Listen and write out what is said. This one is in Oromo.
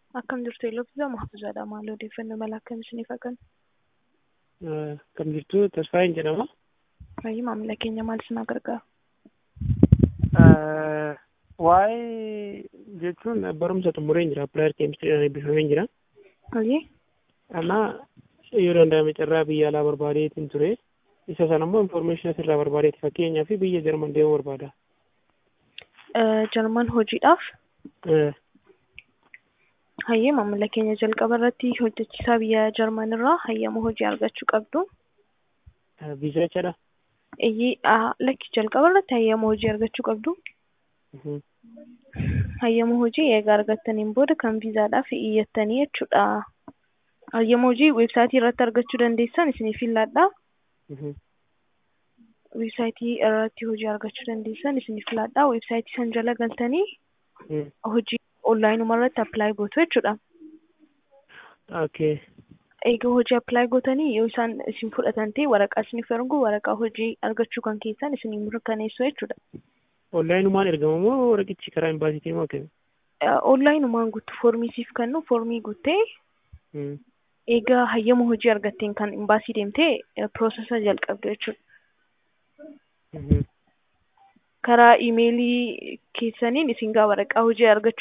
Akkam jirtu Elooffisaa Mahfuuzaadha. Maal odeeffannoo mala akkam isiniif hakan? Akkam jirtu Tasfaayin jedhama. Fayyii maamila keenya maal isin gargaara? Waa'ee jechuun barumsa xumureen jira. Appilaayer keemistiriidhaan eebbifameen jira. Fayyii? Amma yoo danda'ame carraa biyya alaa barbaadeetiin ture. Isa sana immoo infoormeeshinii asirraa barbaadeeti. Fakkeenyaaf biyya Jarman deemuu barbaada. Jarman hojiidhaaf? Hayyee maamila keenya jalqaba irratti hojjechiisaa biyya Jarman irraa hayyama hojii argachuu qabdu. Viizaa jechaadha. Iyyii lakki jalqaba irratti hayyama hojii argachuu qabdu. Hayyama hojii egaa argattaniin booda kan viizaadhaaf iyyattanii jechuudha. Hayyama hojii weebsaayitii irratti argachuu dandeessan isiniif filadhaa. Weebsaayitii irratti hojii argachuu dandeessan isiniif filadhaa. Weebsaayitii san jala galtanii hojii onlaayinuma irratti appilaayi gootu jechuudha. Okay. Egaa hojii appilaayi gootanii yoo isaan isin fudhatan ta'e waraqaa isiniif ergu waraqaa hojii argachuu kan keessan isin mirkaneessu jechuudha. Onlaayinumaan ergama moo waraqichi karaa imbaasiitiin moo akkami? Onlaayinumaan guutu foormii siif kennu foormii guuttee egaa hayyama hojii argatteen kan imbaasii deemtee piroosesa jalqabdu jechuudha. Karaa iimeelii keessaniin isin gaa waraqaa hojii argachuu